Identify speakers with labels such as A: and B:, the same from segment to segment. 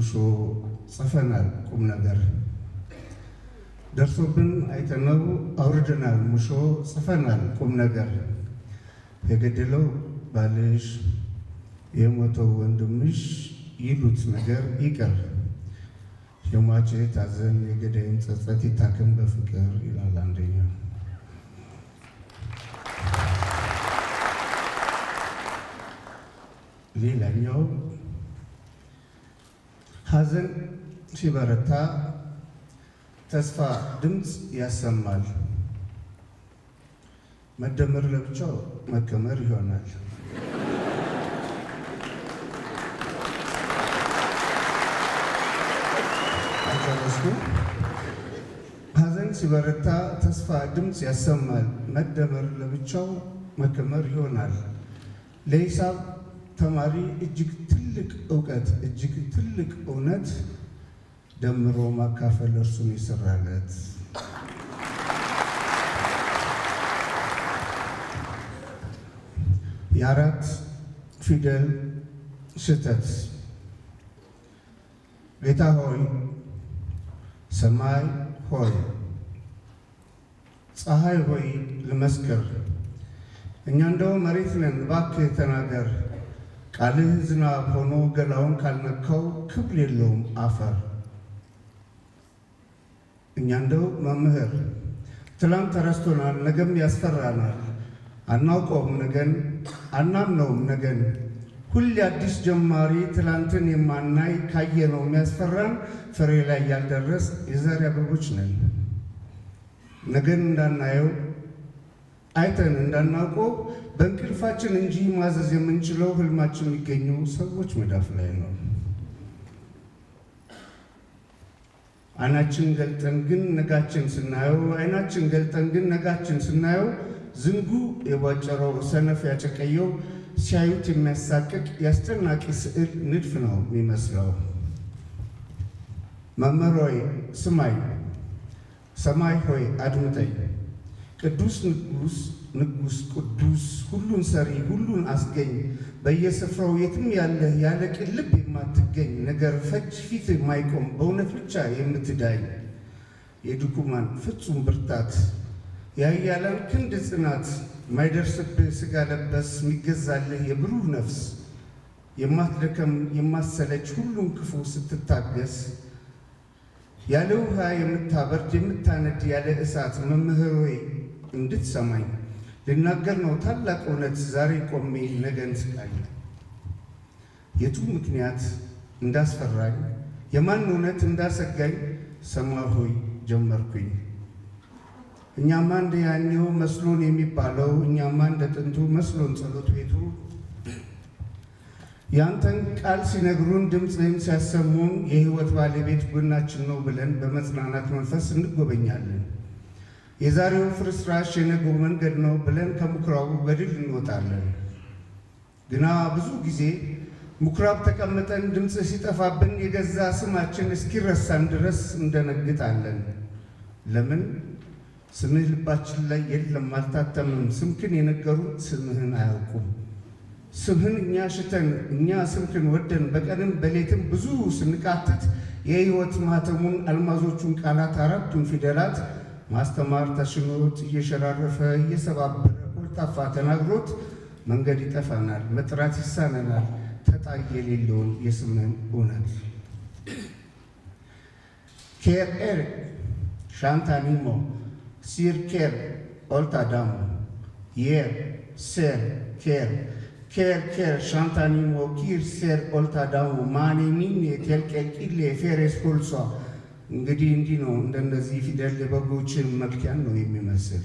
A: ሙሾ ጽፈናል ቁም ነገር ደርሶብን አይተነው አውርደናል ሙሾ ጽፈናል ቁም ነገር የገደለው ባልሽ የሞተው ወንድምሽ ይሉት ነገር ይቀር የሟች ታዘን የገዳይን ጸጸት ይታከም በፍቅር ይላል አንደኛው። ሌላኛው ሐዘን ሲበረታ ተስፋ ድምፅ ያሰማል። መደመር ለብቻው መከመር ይሆናል። አጨረስኩ። ሐዘን ሲበረታ ተስፋ ድምፅ ያሰማል። መደመር ለብቻው መከመር ይሆናል። ለሂሳብ ተማሪ እጅግ ትልቅ እውቀት እጅግ ትልቅ እውነት ደምሮ ማካፈል እርሱን ይሰራለት። የአራት ፊደል ስህተት ጌታ ሆይ ሰማይ ሆይ ፀሐይ ሆይ ልመስክር፣ እኛ እንደው መሬት ነን፣ እባክህ ተናገር። ቃልህ ዝናብ ሆኖ ገላውን ካልነካው ክብል የለውም አፈር። እኛ እንደው መምህር ትላንት ተረስቶናል፣ ነገም ያስፈራናል። አናውቀውም ነገን አናምነውም ነገን ሁሌ አዲስ ጀማሪ ትላንትን የማናይ ካየነው የሚያስፈራን ፍሬ ላይ ያልደረስ የዛሬ አበቦች ነን። ነገን እንዳናየው አይተን እንዳናውቀው በእንቅልፋችን እንጂ ማዘዝ የምንችለው ህልማችን የሚገኘው ሰዎች መዳፍ ላይ ነው። አይናችን ገልጠን ግን ነጋችን ስናየው አይናችን ገልጠን ግን ነጋችን ስናየው ዝንጉ የቧጨረው ሰነፍ ያጨቀየው ሲያዩት የሚያሳቅቅ የአስጨናቂ ስዕል ንድፍ ነው የሚመስለው። መምህር ሆይ ስማኝ፣ ሰማይ ሆይ አድምጠኝ። ቅዱስ ንጉሥ ንጉሥ ቅዱስ ሁሉን ሰሪ ሁሉን አስገኝ በየስፍራው የትም ያለህ ያለ ቅን ልብ የማትገኝ ነገር ፈጅ ፊት የማይቆም በእውነት ብቻ የምትዳኝ የድኩማን ፍጹም ብርታት የኃያላን ክንድ ጽናት የማይደርስብህ ሥጋ ለበስ የሚገዛልህ የብሩህ ነፍስ የማትደከም የማሰለች ሁሉን ክፉ ስትታገስ ያለ ውሃ የምታበርድ የምታነድ ያለ እሳት መምህር ሆይ እንድትሰማኝ ልናገር ነው ታላቅ እውነት ዛሬ ቆሜ ነገን ስቃኝ የቱ ምክንያት እንዳስፈራኝ የማን እውነት እንዳሰጋኝ ሰማይ ሆይ ጀመርኩኝ። እኛማ እንደ ያኔው መስሎን የሚባለው እኛማ እንደ ጥንቱ መስሎን ጸሎት ቤቱ ያንተን ቃል ሲነግሩን ድምፅህን ሲያሰሙን የሕይወት ባለቤት ጎናችን ነው ብለን በመጽናናት መንፈስ እንጎበኛለን። የዛሬው ፍርስራሽ የነገው መንገድ ነው ብለን ከምኩራቡ በድል እንወጣለን። ግና ብዙ ጊዜ ምኩራብ ተቀምጠን ድምፅ ሲጠፋብን የገዛ ስማችን እስኪረሳን ድረስ እንደነግጣለን። ለምን? ስምህ ልባችን ላይ የለም፣ አልታተምም። ስምክን የነገሩን ስምህን አያውቁም። ስምህን እኛ ሽተን እኛ ስምክን ወደን በቀንም በሌትም ብዙ ስንቃትት የሕይወት ማህተሙን አልማዞቹን ቃላት አራቱን ፊደላት ማስተማር ተሽኖት እየሸራረፈ እየሰባበረ ኮልታፋ ተናግሮት መንገድ ይጠፋናል፣ መጥራት ይሳነናል። ተጣይ የሌለውን የስምህን እውነት ኬር ኤር ሻንታኒሞ ሲር ኬር ኦልታዳሞ የር ሴር ኬር ኬር ኬር ሻንታኒሞ ኪር ሴር ኦልታዳሞ ማኔ ሚኔ ቴልቄልቂሌ ፌሬስ ፖልሷ እንግዲህ እንዲህ ነው። እንደነዚህ ፊደል የበጎችን መክቲያን ነው የሚመስል።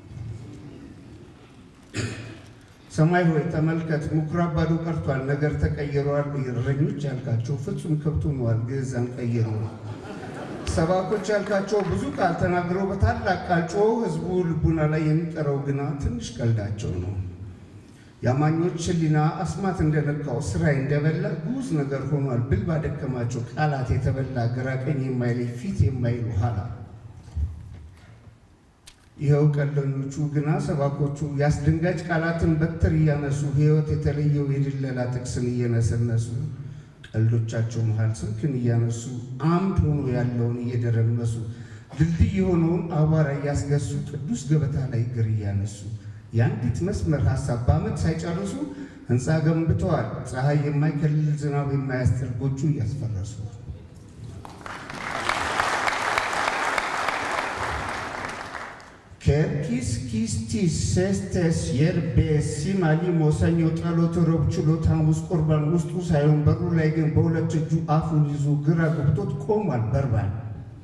A: ሰማይ ሆይ ተመልከት፣ ምኩራብ ባዶ ቀርቷል፣ ነገር ተቀይረዋል። እረኞች ያልካቸው ፍጹም ከብት ሆነዋል፣ ግዕዛን ቀይሩ። ሰባኮች ያልካቸው ብዙ ቃል ተናግረው በታላቅ ቃል ጮኸው ሕዝቡ ልቡና ላይ የሚቀረው ግና ትንሽ ቀልዳቸው ነው። የአማኞች ሕሊና አስማት እንደነካው ስራይ እንደበላ ጉዝ ነገር ሆኗል። ብል ባደከማቸው ቃላት የተበላ ግራ ቀኝ የማይለይ ፊት የማይሉ ኋላ ይኸው ቀለኞቹ ግና ሰባኮቹ የአስደንጋጭ ቃላትን በትር እያነሱ ሕይወት የተለየው የድለላ ጥቅስን እየነሰነሱ ቀልዶቻቸው መሃል ስልክን እያነሱ አምድ ሆኖ ያለውን እየደረመሱ ድልድይ የሆነውን አቧራ እያስገሱ ቅዱስ ገበታ ላይ እግር እያነሱ የአንዲት መስመር ሀሳብ በዓመት ሳይጨርሱ ህንፃ ገንብተዋል። ፀሐይ የማይከልል ዝናብ የማያስጥል ጎጆ እያስፈረሱ ከርኪስ ኪስቲስ ሴስተስ የርቤስ ሲማሊሞ ሰኞ ጸሎት ረቡዕ ችሎት ሐሙስ ቁርባን ውስጡ ሳይሆን በሩ ላይ ግን በሁለት እጁ አፉን ይዞ ግራ ገብቶት ቆሟል በርባን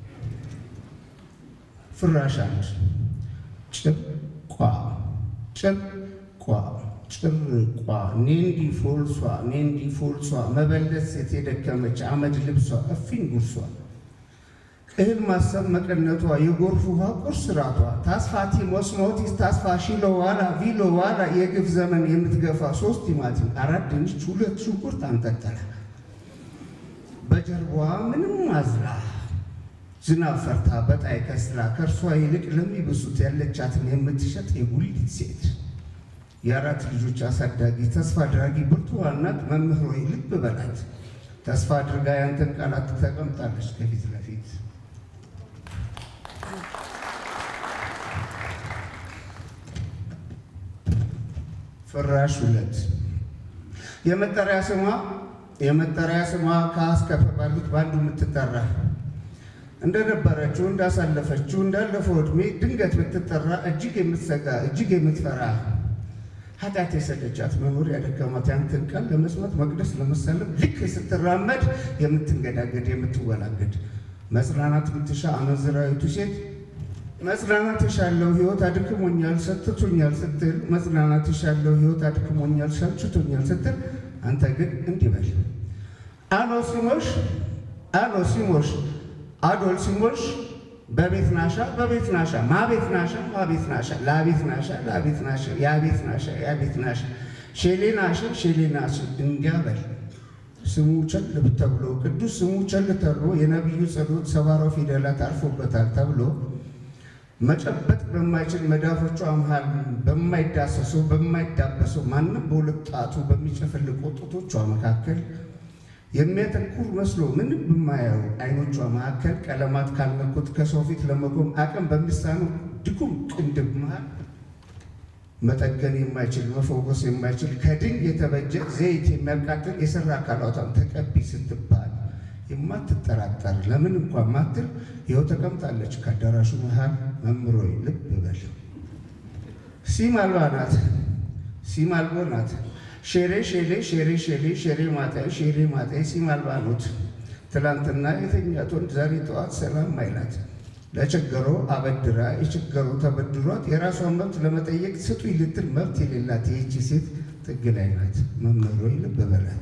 A: ፍራሽ አንድ ጭርቋ ጭርቋ ጭርቋ ኔንዲ ፎልሷ ኔንዲ ፎልሷ መበለት ሴት የደከመች አመድ ልብሷ እፊን ጉርሷ እህል ማሰብ መቀነቷ የጎርፍ ውሃ ቁርስ ራቷ ታስፋቲ ሞስሞቲስ ታስፋ ሺሎ ዋላ ቪሎ ዋላ የግፍ ዘመን የምትገፋ ሶስት ቲማቲም አራት ድንች ሁለት ሽንኩርት አንጠጠለ በጀርባዋ ምንም አዝላ ዝናብ ፈርታ በጣይ ከስራ ከእርሷ ይልቅ ለሚብሱት ያለቻትን የምትሸጥ የጉሊት ሴት የአራት ልጆች አሳዳጊ ተስፋ አድራጊ ብርቱዋ እናት መምህር ሆይ ልብ በላት ተስፋ አድርጋ ያንተን ቃላት ተቀምጣለች ከፊት ለፊት ፍራሽ ሁለት የመጠሪያ ስሟ የመጠሪያ ስሟ ከአስከፈ ባሉት በአንዱ የምትጠራ እንደነበረችው እንዳሳለፈችው እንዳለፈው ዕድሜ ድንገት ብትጠራ እጅግ የምትሰጋ እጅግ የምትፈራ ኃጢአት የሰለቻት መኖር ያደከማት ያንተን ቃል ለመስማት መቅደስ ለመሳለም ልክ ስትራመድ የምትንገዳገድ የምትወላገድ መጽናናት ብትሻ አመንዝራዊቱ ሴት መጽናናት የሻለው ሕይወት አድክሞኛል ሰጥቶኛል ስትል መጽናናት የሻለው ሕይወት አድክሞኛል ሰልችቶኛል ስትል አንተ ግን እንዲህ በል አሎ ሲሞሽ አሎ ሲሞሽ አዶል ሲሞሽ በቤት ናሻ በቤት ናሻ ማቤት ናሻ ማቤት ናሻ ላቤት ናሻ ላቤት ናሻ ያቤት ናሻ ያቤት ናሻ ሼሌ ናሻ ሼሌ ናሻ እንዲያ በል ስሙ ቸል ተብሎ ቅዱስ ስሙ ቸል ተብሎ የነቢዩ ጸሎት ሰባራው ፊደላት አርፎበታል ተብሎ መጨበጥ በማይችል መዳፎቿ መሃል በማይዳሰሰው በማይዳበሰው ማንም በሁለት ጣቱ በሚጨፈልቁ ጡቶቿ መካከል የሚያተኩር መስሎ ምንም በማያዩ አይኖቿ መካከል ቀለማት ካልነኩት ከሰው ፊት ለመቆም አቅም በሚሳነው ድኩም ቅንድብ መሃል መጠገን የማይችል መፈወስ የማይችል ከድን የተበጀ ዘይት የሚያቃጥል የሰራ አካላቷን ተቀቢ ስትባል የማትጠራጠር ለምን እንኳን ማትል ይኸው ተቀምጣለች ከአዳራሹ መሃል። መምሮይ ልብ በል ሲም አልባ ናት፣ ሲም አልቦ ናት። ሼሬ ሼሌ ሼሬ ሼሌ ሼሬ ማጣይ ሼሬ ማጣይ ሲም አልባ ኖት። ትላንትና የተኛት ወንድ ዛሬ ጠዋት ሰላም አይላት። ለቸገሮ አበድራ የቸገሮ ተበድሯት የራሷን መብት ለመጠየቅ ስጡኝ ልትል መብት የሌላት ይህቺ ሴት ጥግ ላይ ናት። መምህሮይ ልብ በላት።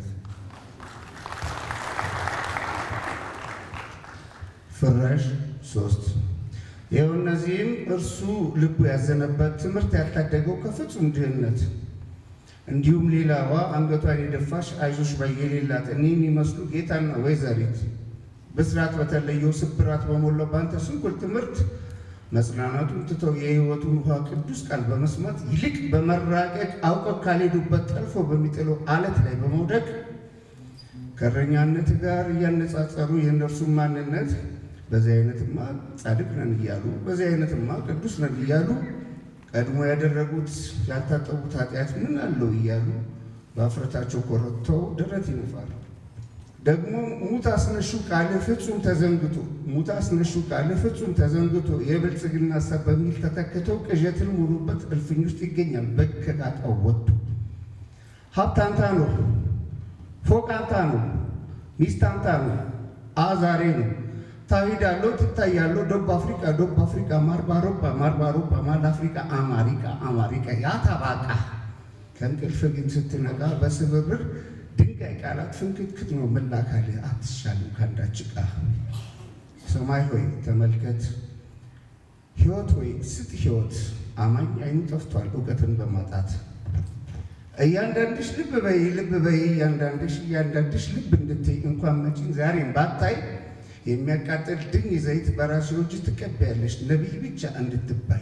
A: ፍራሽ ሶስት ይኸው እነዚህም እርሱ ልቡ ያዘነበት ትምህርት ያልታደገው ከፍጹም ድህነት እንዲሁም ሌላዋ አንገቷን የደፋሽ አይዞሽ ባይ የሌላት እኔ የሚመስሉ ጌታና ወይዘሪት ብስራት በተለየው ስብራት በሞላው ባንተ ስንኩል ትምህርት መጽናናቱን ትተው የሕይወቱን ውሃ ቅዱስ ቃል በመስማት ይልቅ በመራቀቅ አውቀው ካልሄዱበት ጠልፎ በሚጥለው አለት ላይ በመውደቅ ከእረኛነት ጋር እያነጻጸሩ የእነርሱን ማንነት በዚህ አይነትማ ጻድቅ ነን እያሉ በዚህ አይነትማ ቅዱስ ነን እያሉ ቀድሞ ያደረጉት ያልታጠቡት ኃጢአት ምን አለው እያሉ በአፍረታቸው ኮረተው ደረት ይነፋሉ። ደግሞ ሙት አስነሹ ቃል ፍጹም ተዘንግቶ ሙት አስነሹ ቃል ፍጹም ተዘንግቶ የብልጽግና ሀሳብ በሚል ተተክተው ቅዠትን ሙሉበት እልፍኝ ውስጥ ይገኛል። በከቃጣው ወጥቶ ሀብት አንታ ነው፣ ፎቅ አንታ ነው፣ ሚስት አንታ ነው፣ አዛሬ ነው ታዊዳለው ትታያለው ደቡብ አፍሪካ ደቡብ አፍሪካ ማርባሮባ ማርባሮባ ማል አፍሪካ አማሪካ አማሪካ ያታባቃ ከእንቅልፍ ግን ስትነቃ በስብብር ድንጋይ ቃላት ፍንክትክት ነው መላካል አትሻልም ካንዳች ዕቃ ሰማይ ሆይ ተመልከት፣ ሕይወት ሆይ ስጥ ሕይወት አማኝ አይኑ ጠፍቷል እውቀትን በማጣት እያንዳንድሽ ልብ በይ ልብ በይ እያንዳንድሽ እያንዳንድሽ ልብ እንድትይ እንኳን መጪን ዛሬም ባታይ የሚያቃጥል ድኝ ዘይት በራስዎ እጅ ትቀበያለሽ ነቢይ ብቻ እንድትባይ።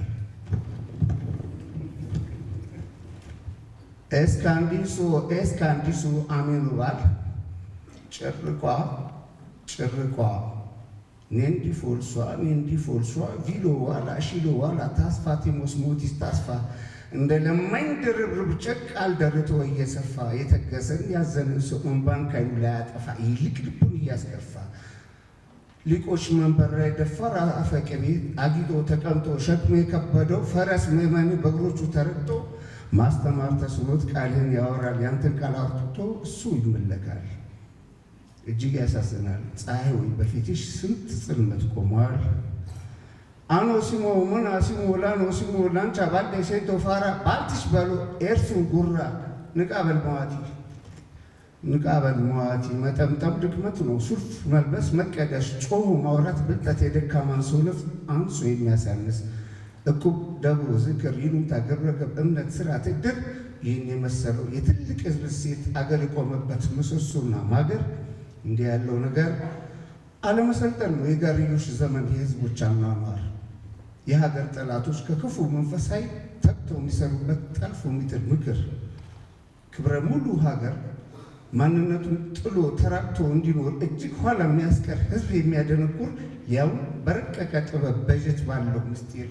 A: ኤስካንዲሱ ኤስካንዲሱ አሜኑ ባል ጭርቋ ጭርቋ ኔንዲ ፎልሷ ኔንዲ ፎልሷ ቪሎ ዋላ ሺሎ ዋላ ታስፋ ቴሞስ ሞቲስ ታስፋ እንደ ለማኝ ድርብርብ ጨቅ አልደርቶ እየሰፋ የተገሰን ያዘንን ሰው እንባን ካይኑ ላይ ያጠፋ ይልቅ ልቡን እያስከፋ ሊቆች መንበር ላይ ደፋር አፈቅቤ አጊጦ ተቀምጦ ሸክሙ የከበደው ፈረስ ምዕመን በእግሮቹ ተረግጦ ማስተማር ተስኖት ቃልህን ያወራል ያንተን ቃል አውጥቶ እሱ ይመለካል። እጅግ ያሳዝናል። ፀሐይ ወይ በፊትሽ ስንት ጽልመት ቆሟል። አኖ ሲሞ ሞና ሲሞ ላኖ ሲሞ ላንቻ ባልደ ሴቶ ፋራ ባልትሽ በሎ ኤርሱን ጉራ ንቃበል መዋቲ ንቃበል መዋቲ መጠምጠም ድክመት ነው። ሱፍ መልበስ መቀደሽ ጮሁ ማውራት ብልጠት የደካማን ሰው ነፍስ አንሶ የሚያሳንስ እቁብ ደብሮ ዝክር ይሉኝታ ግብረገብ እምነት ስርዓት እድር ይህን የመሰለው የትልቅ ሕዝብ ሴት አገር የቆመበት ምሰሶና ማገር እንዲህ ያለው ነገር አለመሰልጠን ነው። የጋርዮሽ ዘመን የህዝቦች አኗኗር የሀገር ጠላቶች ከክፉ መንፈሳዊ ተግተው የሚሰሩበት ጠልፎ የሚጥል ምክር ክብረ ሙሉ ሀገር ማንነቱን ጥሎ ተራቅቶ እንዲኖር እጅግ ኋላ የሚያስቀር ህዝብ የሚያደነቁር ያው በረቀቀ ጥበብ በጀት ባለው ምስጢር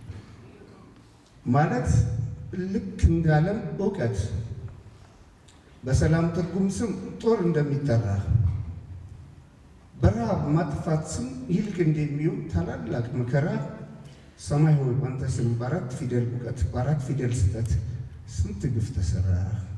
A: ማለት ልክ እንዳለም እውቀት በሰላም ትርጉም ስም ጦር እንደሚጠራ በረሃብ ማጥፋት ስም ይልቅ እንደሚሆን ታላላቅ መከራ ሰማይ ሆይ ባንተ ስም በአራት ፊደል እውቀት በአራት ፊደል ስህተት ስንት ግፍ ተሰራ።